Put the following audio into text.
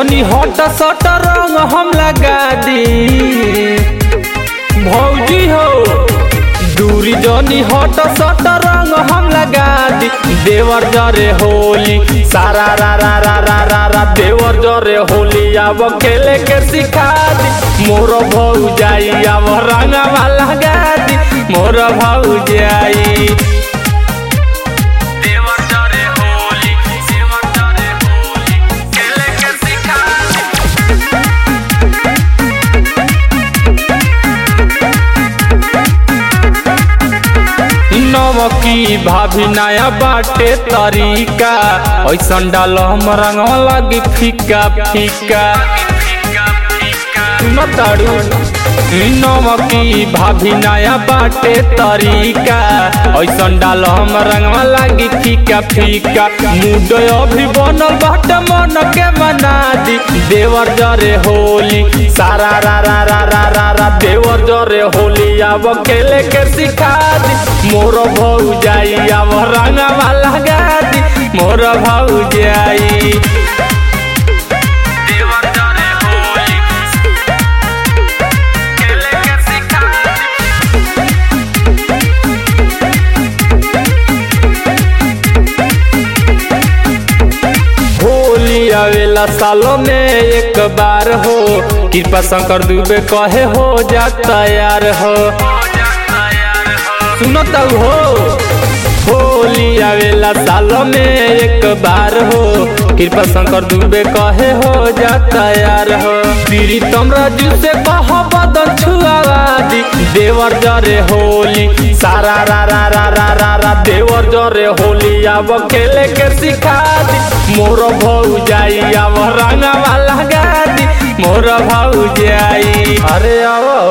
जनी हट सट रंग हम लगा दी भौजी हो दूरी जनी हट सट रंग हम लगा दी देवर जरे होली सारा रा रा रा रा रा रा देवर जरे होली अब खेले के सिखा दी मोर भौ जाई अब रंगवा लगा दी मोर भौ जाई देवर जरे होली देवर जरे होली खेले के सिखा दी नवकी भाभी नया बाटे तरीका ऐसन डाल हम रंग लगी फीका फीका सुन तारू नवकी भाभी नया बाटे तरीका ऐसन डाल हम रंग लगी फीका फीका मूड अभी बनल बाटे मन के मना दी देवर जरे होली सारा रा रा रा रा रा रा देवर जरे होली अब खेले के सिखा दी मोर भौ जाई अब रंगवा लगा दी मोर भौ जाई देवर जरे होली खेले के सिखा दी होली आवेला सालों में एक बार हो कृपा शंकर दुबे कहे हो जा तैयार हो सुनो तब हो होली आवेला सालों में एक बार हो कृपा शंकर दुबे कहे हो जा तैयार हो प्रीतम राजू से कह बदन छुआवा दी देवर जरे होली सारा रा रा रा रा रा रा देवर जरे होली अब खेले के सिखा दी मोर भौ जाई अब रंगवा लगा दी मोर भौ जाई अरे आओ